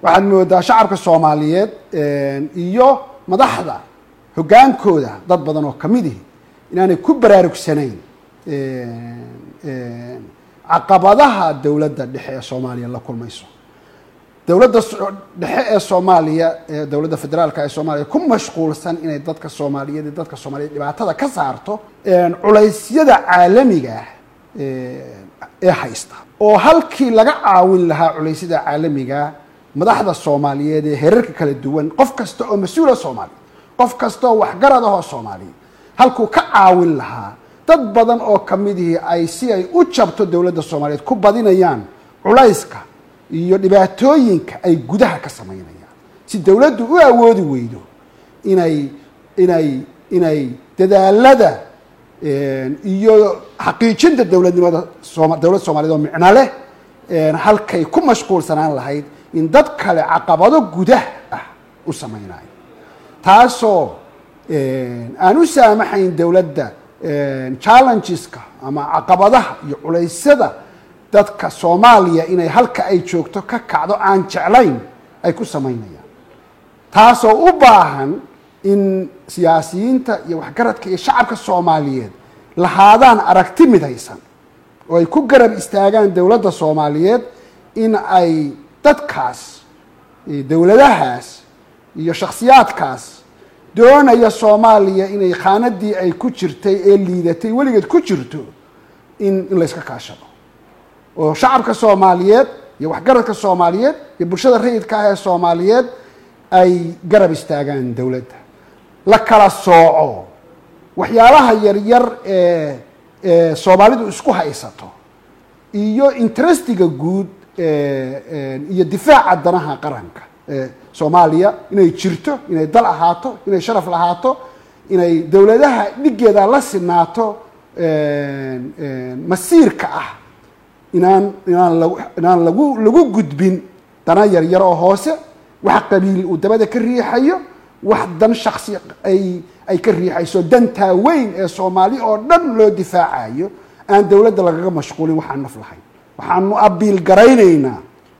waxaad moodaa shacabka soomaaliyeed iyo madaxda hoggaankooda dad badan oo kamid ihi inaanay ku baraarugsanayn caqabadaha dowladda dhexe ee soomaaliya la kulmayso dowladda dhexe ee soomaaliya ee dowladda federaalka ee soomaaliya ku mashquulsan inay dadka soomaaliyeed iyo dadka soomaaliyeed dhibaatada ka saarto culaysyada caalamiga ah ee haysta oo halkii laga caawin lahaa culaysyada caalamiga madaxda soomaaliyeed ee herarka kala duwan qof kasta oo mas-uula soomaaliya qof kasta oo waxgarad ahoo soomaaliya halkuu ka caawin lahaa dad badan oo kamidihii ay si ay u jabto dowladda soomaaliyeed ku badinayaan culayska iyo dhibaatooyinka ay gudaha ka samaynayaan si dowladdu u awoodi weydo inay inay inay dadaalada iyo xaqiijinta dowladnimada sooma dowladda soomaliyeed oo micno leh halkay ku mashquulsanaan lahayd in dad kale caqabado gudah ah u samaynayo taasoo aan u saamaxayn dowladda challengeska ama caqabadaha iyo culeysyada dadka soomaaliya inay halka ay joogto ka kacdo aan jeclayn ay ku samaynayaan taasoo u baahan in siyaasiyiinta iyo waxgaradka iyo shacabka soomaaliyeed lahaadaan aragti midaysan oo ay ku garab istaagaan dowladda soomaaliyeed in ay dadkaas dowladahaas iyo shakhsiyaadkaas doonaya soomaaliya inay khaanadii ay ku jirtay ee liidatay weligeed ku jirto in in layska kaashado oo shacabka soomaaliyeed iyo waxgaradka soomaaliyeed iyo bulshada rayidka ah ee soomaaliyeed ay garab istaagaan dowladda la kala sooco waxyaalaha yaryar ee ee soomaalidu isku haysato iyo interestiga guud iyo difaaca danaha qaranka soomaaliya inay jirto inay dal ahaato inay sharaf lahaato inay dowladaha dhigeeda la sinaato masiirka ah inaan inaan lag inaan lagu lagu gudbin dana yaryar oo hoose wax qabiil uu dabada ka riixayo wax dan shaksi ay ay ka riixayso dantaa weyn ee soomaali oo dhan loo difaacayo aan dowladda lagaga mashquulin waxaan naf lahayn waxaanu abiil garaynaynaa